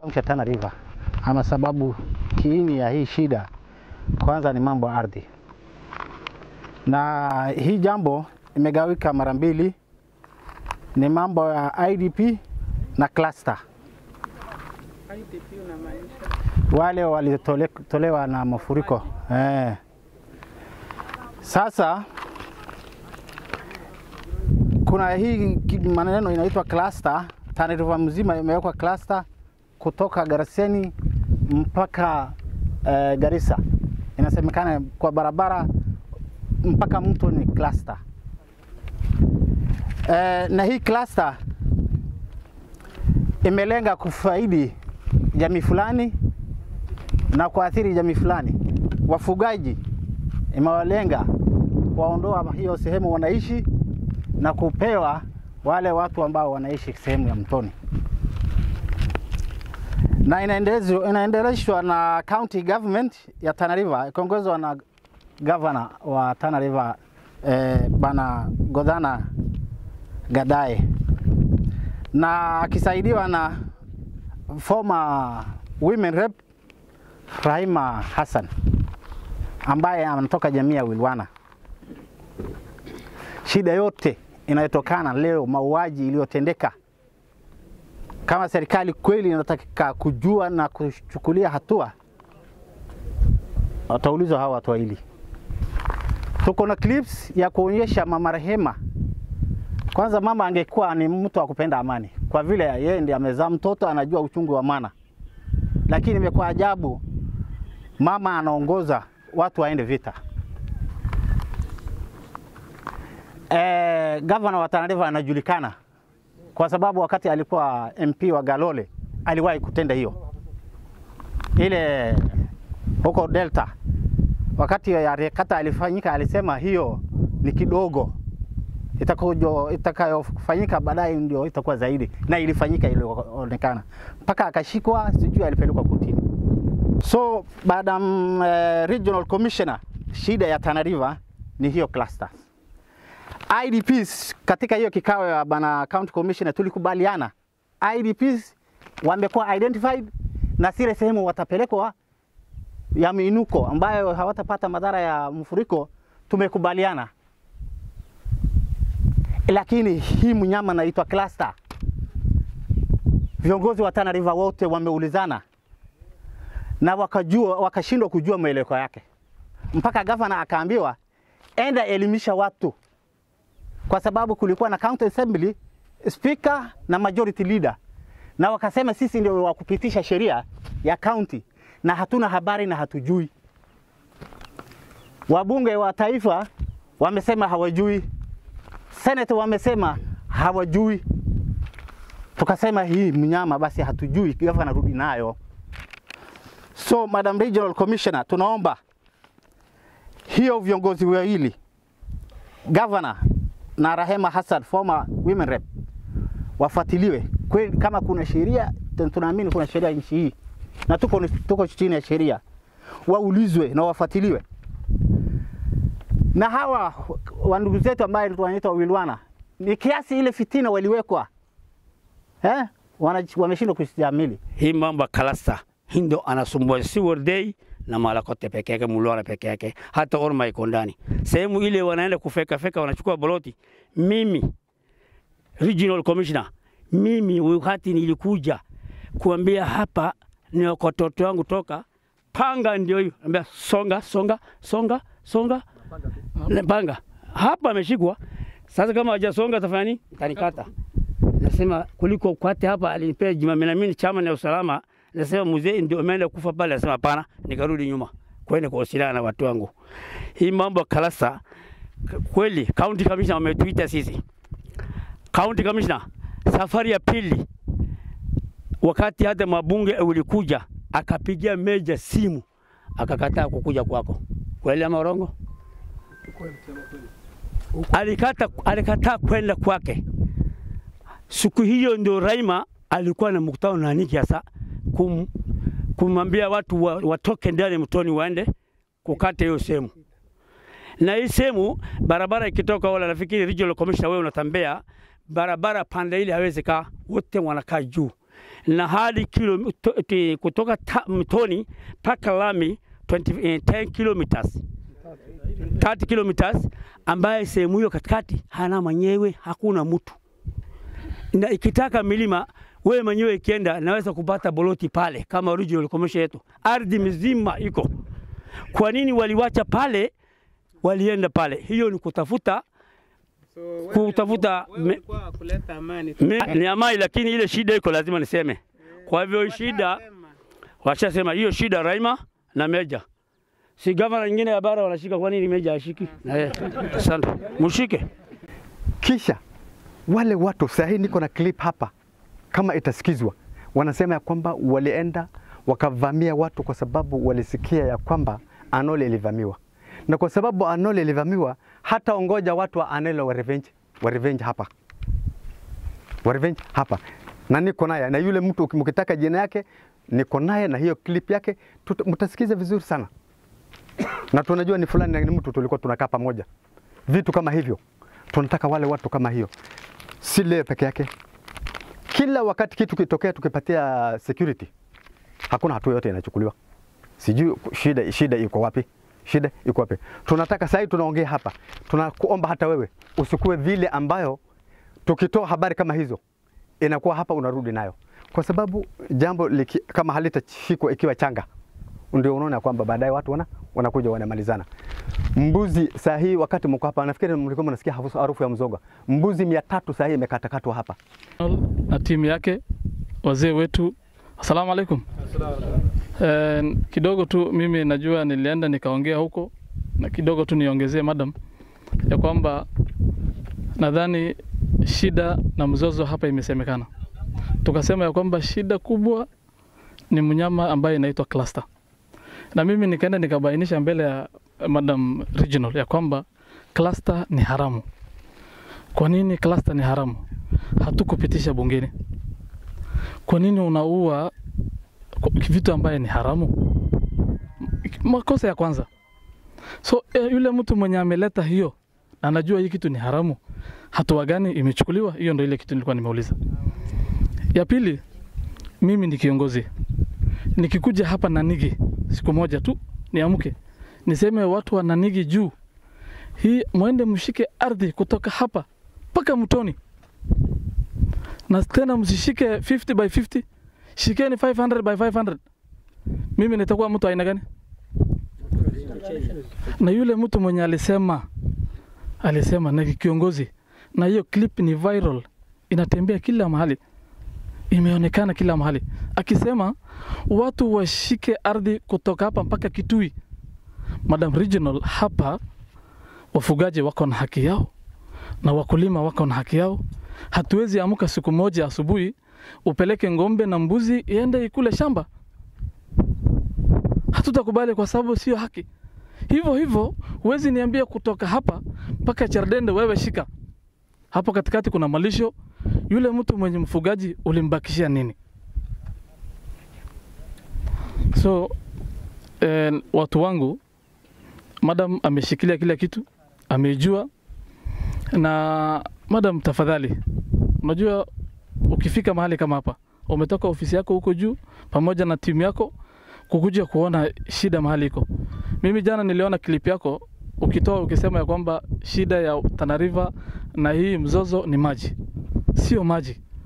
cha Tana River, ama sababu kiini ya hii shida kwanza ni mambo ya ardhi, na hii jambo imegawika mara mbili, ni mambo ya IDP na cluster. IDP unamaanisha? wale walitolewa na mafuriko eh. Sasa kuna hii ki- maneno inaitwa cluster. Tana River mzima imewekwa cluster kutoka Garsen mpaka eh, Garissa. Inasemekana kwa barabara mpaka mto ni cluster eh, na hii cluster imelenga kufaidi jamii fulani na kuathiri jamii fulani. Wafugaji imewalenga waondoa hiyo sehemu wanaishi na kupewa wale watu ambao wanaishi sehemu ya mtoni, na inaendelezwa inaendeleshwa na county government ya Tana River ikiongozwa na governor wa Tana River eh, bana Godana Gadae na akisaidiwa na former women rep Rahima Hassan ambaye anatoka jamii ya Wilwana. Shida yote inayotokana leo mauaji iliyotendeka, kama serikali kweli inataka kujua na kuchukulia hatua, wataulizwa hawa watu wawili. Tuko na clips ya kuonyesha mama Rehema. Kwanza mama angekuwa ni mtu wa kupenda amani, kwa vile yeye ndiye amezaa mtoto, anajua uchungu wa maana, lakini imekuwa ajabu mama anaongoza watu waende vita. E, gavana wa Tana River anajulikana kwa sababu wakati alikuwa MP wa Galole aliwahi kutenda hiyo ile huko Delta, wakati ya rekata alifanyika, alisema hiyo ni kidogo, itakayo itakayofanyika baadaye ndio itakuwa zaidi, na ilifanyika ilionekana, mpaka akashikwa, sijui alipelekwa kotini. So baada ya mm, eh, regional commissioner, shida ya Tana River ni hiyo clusters. IDPs katika hiyo kikao ya bana county commissioner tulikubaliana IDPs wamekuwa identified na zile sehemu watapelekwa ya miinuko ambayo hawatapata madhara ya mfuriko, tumekubaliana, lakini hii mnyama naitwa cluster, viongozi wa Tana River wote wameulizana na wakajua wakashindwa kujua mwelekeo yake, mpaka gavana akaambiwa enda elimisha watu, kwa sababu kulikuwa na county assembly speaker na majority leader, na wakasema sisi ndio wa kupitisha sheria ya county na hatuna habari na hatujui. Wabunge wa taifa wamesema hawajui, senate wamesema hawajui. Tukasema hii mnyama basi hatujui, gavana rudi nayo. So Madam Regional Commissioner, tunaomba hiyo viongozi wawili governor na Rahema Hassan former women rep wafuatiliwe kweli, kama kuna sheria, tun- tunaamini kuna sheria nchi hii na tuko, tuko chini ya sheria, waulizwe na wafuatiliwe. Na hawa wa ndugu zetu ambaye wanaitwa Wilwana, ni kiasi ile fitina waliwekwa eh, wana- wameshindwa kustahimili. hii mambo ya kalasta hii ndo anasumbua si Wardei na Malakote peke yake, Mulwana peke yake, hata Orma iko ndani sehemu ile, wanaenda kufeka feka, wanachukua boloti. Mimi regional commissioner, mimi wakati nilikuja kuambia hapa ni watoto wangu toka panga, ndio hiyo ambia songa songa songa songa Le- panga hapa ameshikwa sasa. Kama hajasonga tafanya nini? Tanikata. Nasema kuliko kwate hapa, alinipea jima na mimi chama na usalama. Nasema mzee ndio ameenda kufa pale, nasema hapana, nikarudi nyuma kwenda kuwasiliana na watu wangu. Hii mambo ya kalasa k- kweli, county commissioner wametuita sisi. County commissioner, safari ya pili, wakati hata mabunge ulikuja, akapigia meja simu, akakataa kukuja kwako. Kweli ama urongo? Alikata, alikataa kwenda kwake. Siku hiyo ndio Raima alikuwa na mkutano na Niki hasa kum, kumwambia watu wa, watoke ndani mtoni waende kukata hiyo sehemu. Na hii sehemu barabara ikitoka, wala nafikiri regional commissioner, wewe unatembea barabara pande ile hawezi kaa, wote wanakaa juu. na hadi kilo, to, ti, kutoka ta, mtoni mpaka lami 20, eh, 10 kilometers 30 kilometers, ambaye sehemu hiyo katikati hana mwenyewe, hakuna mtu, na ikitaka milima wewe mwenyewe ikienda naweza kupata boloti pale kama original commercial yetu, ardhi mzima iko. Kwa nini waliwacha pale, walienda pale? Hiyo ni kutafuta So, wewe- kutafuta wewe me- ulikuwa kuleta amani tu. me, ni amani, lakini ile shida iko, lazima niseme. Kwa hivyo hii shida Washasema. washasema hiyo shida Raima na Meja, si gavana nyingine ya bara wanashika, kwa nini Meja ashiki? Eh, asante, mshike. Kisha wale watu sahi, niko na clip hapa, kama itasikizwa, wanasema ya kwamba walienda wakavamia watu kwa sababu walisikia ya kwamba Anole ilivamiwa, na kwa sababu Anole ilivamiwa, hata ongoja watu wa Anole wa revenge, wa revenge hapa, wa revenge hapa, na niko naye na yule mtu, mkitaka jina yake niko naye na hiyo clip yake, tuta- mtasikiza vizuri sana, na tunajua ni fulani na ni mtu tulikuwa tunakaa pamoja, vitu kama hivyo tunataka wale watu kama hiyo, si leo peke yake. Kila wakati kitu kitokea, tukipatia security, hakuna hatua yote inachukuliwa. Sijui shida, shida iko wapi? Shida iko wapi? Tunataka sasa, tunaongea hapa, tunakuomba hata wewe usikue vile ambayo tukitoa habari kama hizo inakuwa hapa unarudi nayo, kwa sababu jambo liki, kama halitashikwa ikiwa changa, ndio unaona kwamba baadaye watu wana, wanakuja wanamalizana mbuzi saa hii wakati mko hapa, nafikiri mlikuwa mnasikia harufu harufu ya mzoga. Mbuzi mia tatu saa hii imekatakatwa hapa. na timu yake wazee wetu. Asalamu alaikum. Eh, kidogo tu mimi najua nilienda nikaongea huko na kidogo tu niongezee madam ya kwamba nadhani shida na mzozo hapa imesemekana. Tukasema ya kwamba shida kubwa ni mnyama ambaye inaitwa cluster, na mimi nikaenda nikabainisha mbele ya madam regional ya kwamba cluster ni haramu. Kwa nini cluster ni haramu? hatukupitisha bungeni. Kwa nini unaua kwa- vitu ambaye ni haramu? Makosa ya kwanza. So eh, yule mtu mwenye ameleta hiyo na anajua hii kitu ni haramu, hatua gani imechukuliwa? Hiyo ndio ile kitu nilikuwa nimeuliza. Ya pili, mimi ni kiongozi, nikikuja hapa Nanigi siku moja tu niamke niseme watu wa Nanigi juu hii, mwende mshike ardhi kutoka hapa mpaka mtoni na tena msishike 50 by 50, shikeni 500 by 500. Mimi nitakuwa mtu aina gani? Na yule mtu mwenye alisema alisema na kiongozi, na hiyo clip ni viral, inatembea kila mahali, imeonekana kila mahali, akisema watu washike ardhi kutoka hapa mpaka Kitui. Madam Regional, hapa wafugaji wako na haki yao na wakulima wako na haki yao. Hatuwezi amka siku moja asubuhi upeleke ng'ombe na mbuzi iende ikule shamba. Hatutakubali kwa sababu sio haki. Hivyo hivyo huwezi niambia kutoka hapa mpaka Chardende wewe shika hapo katikati kuna malisho. Yule mtu mwenye mfugaji ulimbakishia nini? So eh, watu wangu, madam ameshikilia kila kitu, amejua na madam, tafadhali, unajua ukifika mahali kama hapa, umetoka ofisi yako huko juu pamoja na timu yako kukuja kuona shida mahali iko. Mimi jana niliona clip yako ukitoa ukisema ya kwamba shida ya Tana River na hii mzozo ni maji. Sio maji,